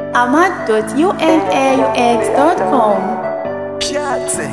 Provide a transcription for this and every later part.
ahmad.unaux.com. Piazze.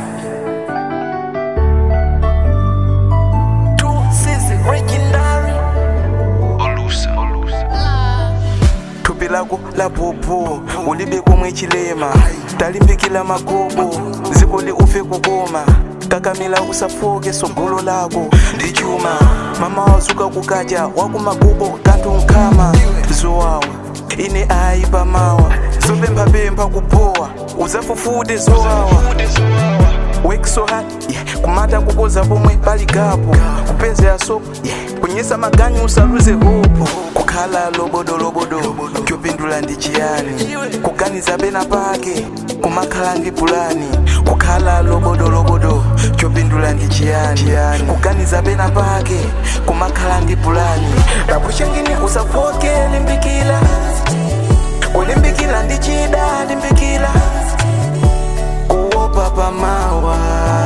Two Sisi legendary. olusa olusa thupi lako la popo ulibe komwe chilema talimbikila magobo dziko li ufe kukoma kakamila usafoke sogolo lako ndi chuma mama wazuka kukaja wakumagubo kanthu nkhama zowawa ine ayi pamawa zopemphapempha kupowa uzafufude zowawa work so hard yeah. kumata kukoza pomwe pali gapo kupezera so yeah. kunyesa maganyu usaluze hopo kukhala lobodolobodo kyopindula ndi chiyani kuganiza pena pake kumakhala ndi pulani kukhala lobodolobodo kyopindula ndi chiyani kuganiza pena pake kumakhala ndi pulani kapushengini usafoke limbikila kulimbikila ndi chida limbikila kuopa pamawa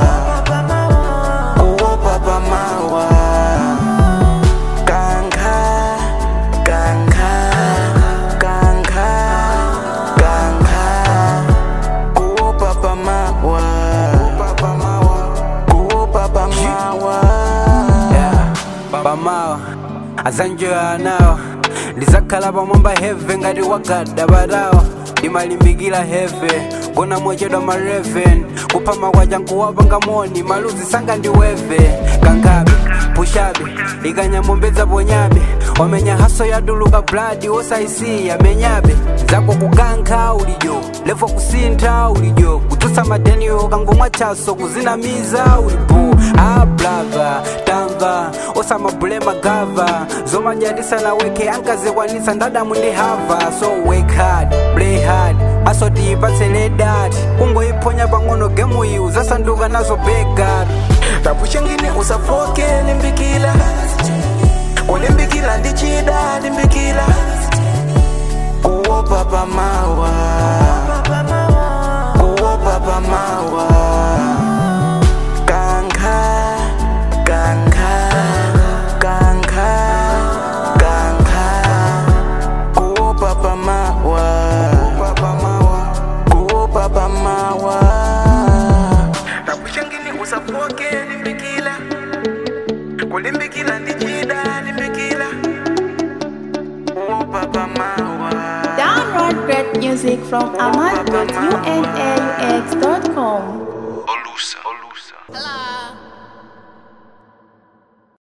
kuopa pamawa kankha kankha kankha kankha kuopa pamawa kuopa pamawa pamawa azanjoya anawa ndizakhala pamwamba heve ngati wagada batawa ndimalimbikira heve gona mochedwa ma 11 kuphama kwacha nkuwapanga moni maluzi sanga ndiweve kangabe pushabe ikanyamombedza ponyabe wamenya haso yatuluka bladi wosaisiya menyabe zako kukankha ulijo levo kusintha ulijo kututsa madeniyo kangomwa chaso kuzinamiza ulipo ablava tamva osamabulema gava zomanyadisa weke ankazekwanisa ndadamu ndi hava so work hard play hard asoti ipatsele dati kungoiphonya pang'ono gemu iyi uzasanduka nazo begado kapushengini usafoke limbikila kulimbikila ndi chida limbikila kuopa pamawa kuopa pamawa kankha kankha kankha kankha kuopa pamawa kuopa pamawa kapushengini usafoke limbikila kulimbikila ndi chida limbikila kuopa pamawa Download great music from ahmad.unaux.com.